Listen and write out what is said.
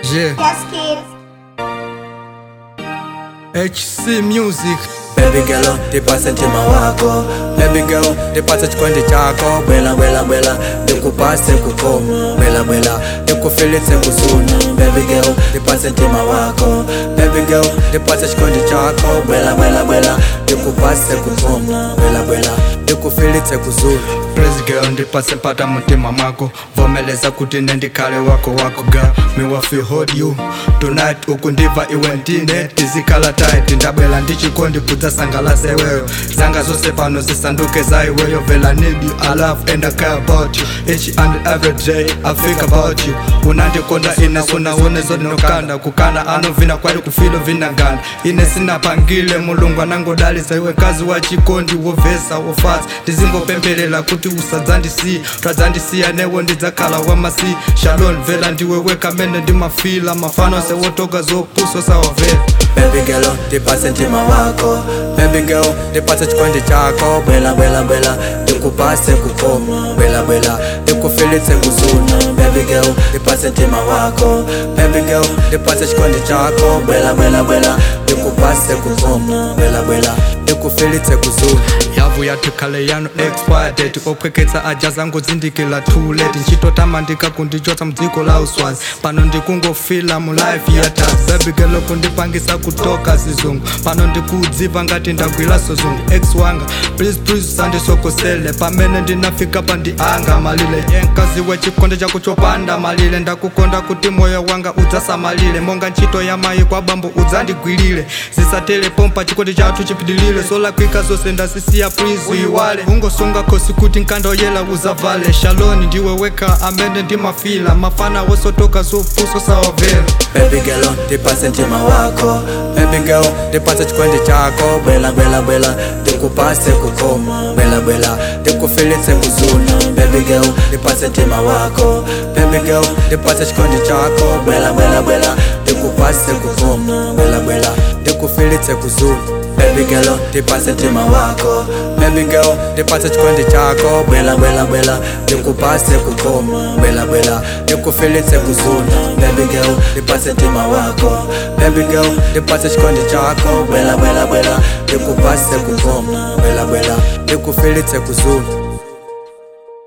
Yeah, Yes, kid. HC Music. Baby girl, nipase mtima wako Baby girl, nipase chikondi chako Bwela bwela bwela, nikupase kukoma Bwela bwela, nikufilitse kusuna Baby girl, nipase mtima wako Baby girl, nipase chikondi chako Bwela bwela bwela, nikupase kukoma Bwela bwela, nikufilitse kusuna Praise girl ndipase mpata mutima mwako vomeleza kuti nendikale wako wako girl me wa feel hold you tonight ukundiva iwe ndine tizikhala tight ndabwela ndichikondi kudzasangalase iweyo zanga zose pano zisanduke za iweyo vela need you I love and I care about you each and every day I think about you unandikonda ine sunaone zodinokanda kukana anovina kwali kufilo vinaganda ine sinapangile mulungu anangodalisa iwe kazi wa chikondi wovesa wofasa ndizingopempelela kuti usadzandisiya twadzandisiya newo ndidzakhala wamasi shalom vela ndiwe weka mene ndimafila mafano sewotoka zopuso sawavela Baby girl, nipase mtima wako Baby girl, nipase chikondi chako Bwela bwela bwela, nikupase kukoma Bwela bwela, nikufilitse kusuna Baby girl, nipase mtima wako Baby girl, nipase chikondi chako Bwela bwela bwela, nikupase kukoma Bwela bwela, nikufilitse kusuna yavu yatikhale yano expired ophwekhetsa aja zangu zindikila too late nchitotama ndikakundichotsa mdziko la uswazi pano ndikungofila mu life yatas baby girl kundipangisa kutoka zizungu pano ndikudziva ngati ndagwilaso zungu ex wanga please please usandisokosele pamene ndinafika pa ndi anga malile yenkazi wechikonde chako chopanda malile ndakukonda kuti moyo wanga udzasamalire monga ntchito ya mayi kwa bambo udzandigwirire zisatele pompa chikondi chathu chipitilire solakwika zonse ndasisiya please uyiwale ungosunga khosi kuti nkandoyela uzavale shaloni ndiwe weka amene ndimafila mafana wosotoka zopuso sawavela Baby girl, nipase mtima wako Baby girl, nipase chikondi chako Bwela bwela bwela, nikupase kukoma Bwela bwela, nikufilitse kusuna Baby girl, nipase mtima wako Baby girl, nipase chikondi chako Bwela bwela bwela, nikupase kukoma Bwela bwela, nikufilitse kusuna Baby girl, nipase mtima wako Baby girl, nipase chikondi chako Bwela bwela bwela, nikupase kukoma Bwela bwela, nikufilitse kusuna Baby girl, nipase mtima wako Baby girl, nipase chikondi chako Bwela bwela bwela, nikupase kukoma Bwela bwela, nikufilitse kusuna